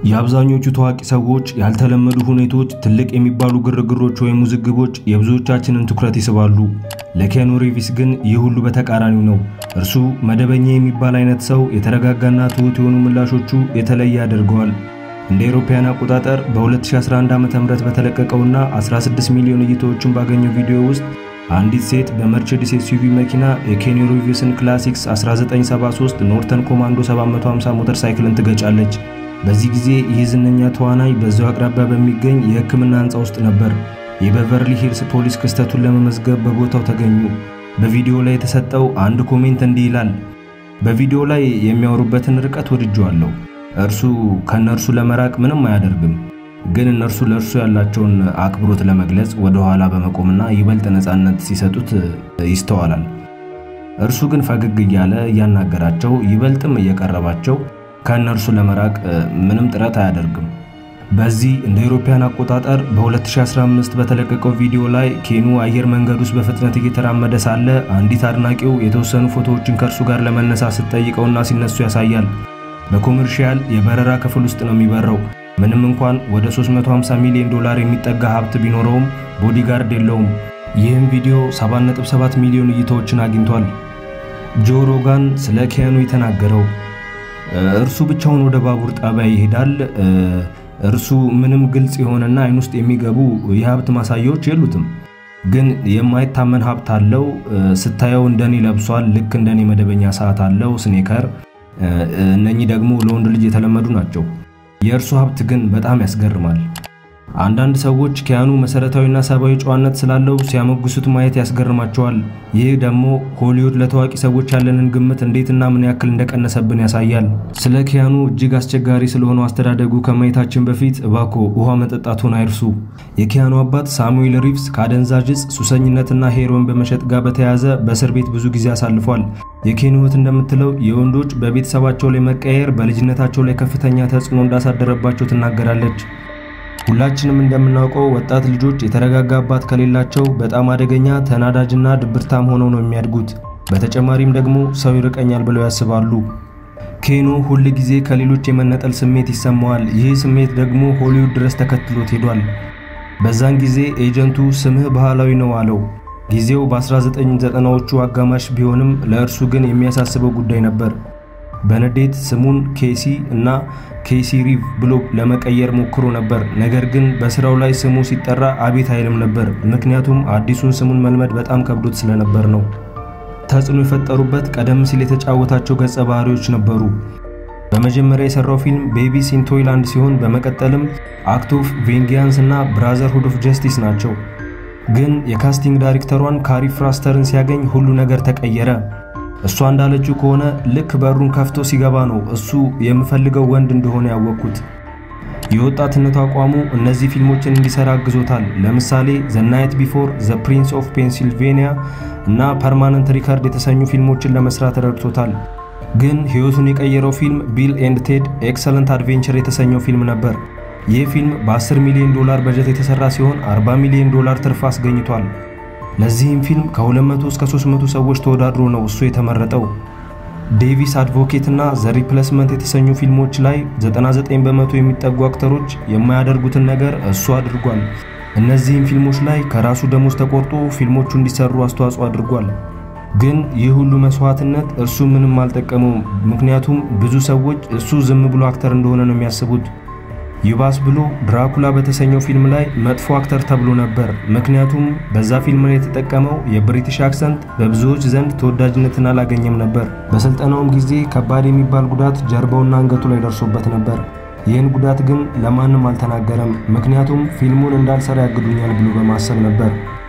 የአብዛኞቹ ታዋቂ ሰዎች ያልተለመዱ ሁኔታዎች፣ ትልቅ የሚባሉ ግርግሮች ወይም ውዝግቦች የብዙዎቻችንን ትኩረት ይስባሉ። ለኪያኑ ሪቪስ ግን ይህ ሁሉ በተቃራኒው ነው። እርሱ መደበኛ የሚባል አይነት ሰው፣ የተረጋጋና ትሁት የሆኑ ምላሾቹ የተለየ ያደርገዋል። እንደ አውሮፓውያን አቆጣጠር በ2011 ዓ.ም በተለቀቀውና 16 ሚሊዮን እይታዎችን ባገኘው ቪዲዮ ውስጥ አንዲት ሴት በመርቼዲስ ኤስዩቪ መኪና የኬኑ ሪቪስን ክላሲክስ 1973 ኖርተን ኮማንዶ 750 ሞተር ሳይክልን ትገጫለች። በዚህ ጊዜ ይህ ዝነኛ ተዋናይ በዛው አቅራቢያ በሚገኝ የሕክምና ሕንፃ ውስጥ ነበር። የቤቨርሊ ሂልስ ፖሊስ ክስተቱን ለመመዝገብ በቦታው ተገኙ። በቪዲዮ ላይ የተሰጠው አንድ ኮሜንት እንዲህ ይላል። በቪዲዮ ላይ የሚያወሩበትን ርቀት ወድጄዋለሁ። እርሱ ከእነርሱ ለመራቅ ምንም አያደርግም፣ ግን እነርሱ ለእርሱ ያላቸውን አክብሮት ለመግለጽ ወደ ኋላ በመቆምና ይበልጥ ነፃነት ሲሰጡት ይስተዋላል። እርሱ ግን ፈገግ እያለ እያናገራቸው ይበልጥም እየቀረባቸው ከእነርሱ ለመራቅ ምንም ጥረት አያደርግም። በዚህ እንደ አውሮፓውያን አቆጣጠር በ2015 በተለቀቀው ቪዲዮ ላይ ኬኑ አየር መንገድ ውስጥ በፍጥነት እየተራመደ ሳለ አንዲት አድናቂው የተወሰኑ ፎቶዎችን ከእርሱ ጋር ለመነሳት ስትጠይቀውና ሲነሱ ያሳያል። በኮመርሺያል የበረራ ክፍል ውስጥ ነው የሚበረው። ምንም እንኳን ወደ 350 ሚሊዮን ዶላር የሚጠጋ ሀብት ቢኖረውም ቦዲጋርድ የለውም። ይህም ቪዲዮ 7.7 ሚሊዮን እይታዎችን አግኝቷል። ጆ ሮጋን ስለ ኪያኑ የተናገረው እርሱ ብቻውን ወደ ባቡር ጣቢያ ይሄዳል። እርሱ ምንም ግልጽ የሆነና አይን ውስጥ የሚገቡ የሀብት ማሳያዎች የሉትም፣ ግን የማይታመን ሀብት አለው። ስታየው እንደኔ ለብሷል። ልክ እንደኔ መደበኛ ሰዓት አለው፣ ስኔከር። እነኚህ ደግሞ ለወንድ ልጅ የተለመዱ ናቸው። የእርሱ ሀብት ግን በጣም ያስገርማል። አንዳንድ ሰዎች ኪያኑ መሰረታዊና ሰብአዊ ጨዋነት ስላለው ሲያሞግሱት ማየት ያስገርማቸዋል። ይህ ደግሞ ሆሊውድ ለታዋቂ ሰዎች ያለንን ግምት እንዴትና ምን ያክል እንደቀነሰብን ያሳያል። ስለ ኪያኑ እጅግ አስቸጋሪ ስለሆነው አስተዳደጉ ከማየታችን በፊት እባኮ ውሃ መጠጣቱን አይርሱ። የኪያኑ አባት ሳሙኤል ሪቭስ ከአደንዛዥ ዕፅ ሱሰኝነትና ሄሮን በመሸጥ ጋር በተያያዘ በእስር ቤት ብዙ ጊዜ አሳልፏል። የኬኑ እህት እንደምትለው የወንዶች በቤተሰባቸው ላይ መቀየር በልጅነታቸው ላይ ከፍተኛ ተጽዕኖ እንዳሳደረባቸው ትናገራለች። ሁላችንም እንደምናውቀው ወጣት ልጆች የተረጋጋ አባት ከሌላቸው በጣም አደገኛ፣ ተናዳጅና ድብርታም ሆነው ነው የሚያድጉት። በተጨማሪም ደግሞ ሰው ይርቀኛል ብለው ያስባሉ። ኬኑ ሁል ጊዜ ከሌሎች የመነጠል ስሜት ይሰማዋል። ይህ ስሜት ደግሞ ሆሊውድ ድረስ ተከትሎት ሄዷል። በዛን ጊዜ ኤጀንቱ ስምህ ባህላዊ ነው አለው። ጊዜው በ1990ዎቹ አጋማሽ ቢሆንም ለእርሱ ግን የሚያሳስበው ጉዳይ ነበር። በንዴት ስሙን ኬሲ እና ኬሲ ሪቭ ብሎ ለመቀየር ሞክሮ ነበር። ነገር ግን በስራው ላይ ስሙ ሲጠራ አቤት አይልም ነበር። ምክንያቱም አዲሱን ስሙን መልመድ በጣም ከብዶት ስለነበር ነው። ተጽዕኖ የፈጠሩበት ቀደም ሲል የተጫወታቸው ገጸ ባህሪዎች ነበሩ። በመጀመሪያ የሰራው ፊልም ቤቢስ ኢን ቶይላንድ ሲሆን በመቀጠልም አክት ኦፍ ቬንጊያንስ እና ብራዘርሁድ ኦፍ ጀስቲስ ናቸው። ግን የካስቲንግ ዳይሬክተሯን ካሪ ፍራስተርን ሲያገኝ ሁሉ ነገር ተቀየረ። እሷ እንዳለችው ከሆነ ልክ በሩን ከፍቶ ሲገባ ነው እሱ የምፈልገው ወንድ እንደሆነ ያወቅኩት። የወጣትነቱ አቋሙ እነዚህ ፊልሞችን እንዲሰራ አግዞታል። ለምሳሌ ዘ ናይት ቢፎር፣ ዘ ፕሪንስ ኦፍ ፔንሲልቬኒያ እና ፐርማነንት ሪካርድ የተሰኙ ፊልሞችን ለመስራት ረድቶታል። ግን ሕይወቱን የቀየረው ፊልም ቢል ኤንድ ቴድ ኤክሰለንት አድቬንቸር የተሰኘው ፊልም ነበር። ይህ ፊልም በ10 ሚሊዮን ዶላር በጀት የተሰራ ሲሆን 40 ሚሊዮን ዶላር ትርፍ አስገኝቷል። ለዚህም ፊልም ከ200 እስከ 300 ሰዎች ተወዳድሮ ነው እሱ የተመረጠው። ዴቪስ አድቮኬት እና ዘ ሪፕሌስመንት የተሰኙ ፊልሞች ላይ 99 በመቶ የሚጠጉ አክተሮች የማያደርጉትን ነገር እሱ አድርጓል። እነዚህም ፊልሞች ላይ ከራሱ ደሞዝ ተቆርጦ ፊልሞቹ እንዲሰሩ አስተዋጽኦ አድርጓል። ግን ይህ ሁሉ መስዋዕትነት እርሱ ምንም አልጠቀመውም። ምክንያቱም ብዙ ሰዎች እሱ ዝም ብሎ አክተር እንደሆነ ነው የሚያስቡት። ይባስ ብሎ ድራኩላ በተሰኘው ፊልም ላይ መጥፎ አክተር ተብሎ ነበር። ምክንያቱም በዛ ፊልም ላይ የተጠቀመው የብሪቲሽ አክሰንት በብዙዎች ዘንድ ተወዳጅነትን አላገኘም ነበር። በስልጠናውም ጊዜ ከባድ የሚባል ጉዳት ጀርባውና አንገቱ ላይ ደርሶበት ነበር። ይህን ጉዳት ግን ለማንም አልተናገረም። ምክንያቱም ፊልሙን እንዳልሰራ ያግዱኛል ብሎ በማሰብ ነበር።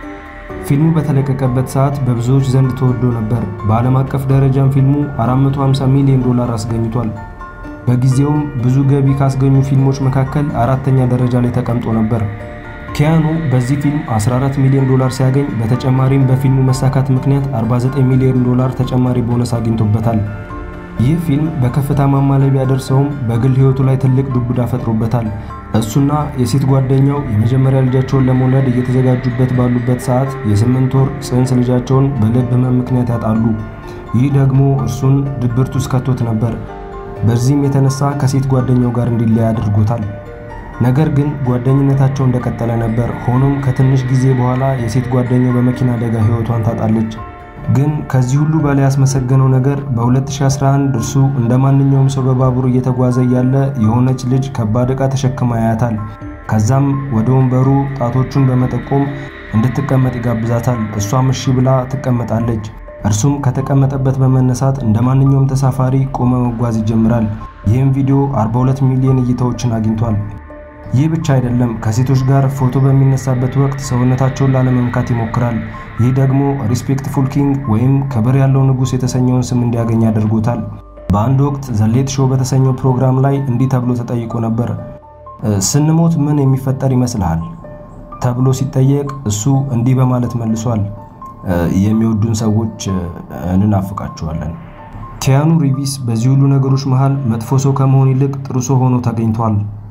ፊልሙ በተለቀቀበት ሰዓት በብዙዎች ዘንድ ተወዶ ነበር። በዓለም አቀፍ ደረጃም ፊልሙ 450 ሚሊዮን ዶላር አስገኝቷል። በጊዜውም ብዙ ገቢ ካስገኙ ፊልሞች መካከል አራተኛ ደረጃ ላይ ተቀምጦ ነበር። ኪያኑ በዚህ ፊልም 14 ሚሊዮን ዶላር ሲያገኝ በተጨማሪም በፊልሙ መሳካት ምክንያት 49 ሚሊዮን ዶላር ተጨማሪ ቦነስ አግኝቶበታል። ይህ ፊልም በከፍታ ማማ ላይ ቢያደርሰውም በግል ሕይወቱ ላይ ትልቅ ዱብዳ ፈጥሮበታል። እሱና የሴት ጓደኛው የመጀመሪያ ልጃቸውን ለመውለድ እየተዘጋጁበት ባሉበት ሰዓት የስምንት ወር ጽንስ ልጃቸውን በልብ ሕመም ምክንያት ያጣሉ። ይህ ደግሞ እርሱን ድብርት ውስጥ ከቶት ነበር። በዚህም የተነሳ ከሴት ጓደኛው ጋር እንዲለያ አድርጎታል። ነገር ግን ጓደኝነታቸው እንደቀጠለ ነበር። ሆኖም ከትንሽ ጊዜ በኋላ የሴት ጓደኛው በመኪና አደጋ ሕይወቷን ታጣለች። ግን ከዚህ ሁሉ በላይ ያስመሰገነው ነገር በ2011 እርሱ እንደ ማንኛውም ሰው በባቡር እየተጓዘ እያለ የሆነች ልጅ ከባድ ዕቃ ተሸክማ ያያታል። ከዛም ወደ ወንበሩ ጣቶቹን በመጠቆም እንድትቀመጥ ይጋብዛታል። እሷም እሺ ብላ ትቀመጣለች። እርሱም ከተቀመጠበት በመነሳት እንደ ማንኛውም ተሳፋሪ ቆመ መጓዝ ይጀምራል። ይህም ቪዲዮ 42 ሚሊዮን እይታዎችን አግኝቷል። ይህ ብቻ አይደለም። ከሴቶች ጋር ፎቶ በሚነሳበት ወቅት ሰውነታቸውን ላለመንካት ይሞክራል። ይህ ደግሞ ሪስፔክትፉል ኪንግ ወይም ክብር ያለው ንጉሥ የተሰኘውን ስም እንዲያገኝ አድርጎታል። በአንድ ወቅት ዘሌት ሾው በተሰኘው ፕሮግራም ላይ እንዲህ ተብሎ ተጠይቆ ነበር። ስንሞት ምን የሚፈጠር ይመስልሃል? ተብሎ ሲጠየቅ እሱ እንዲህ በማለት መልሷል። የሚወዱን ሰዎች እንናፍቃቸዋለን። ኪያኑ ሪቪስ በዚህ ሁሉ ነገሮች መሃል መጥፎ ሰው ከመሆን ይልቅ ጥሩ ሰው ሆኖ ተገኝቷል።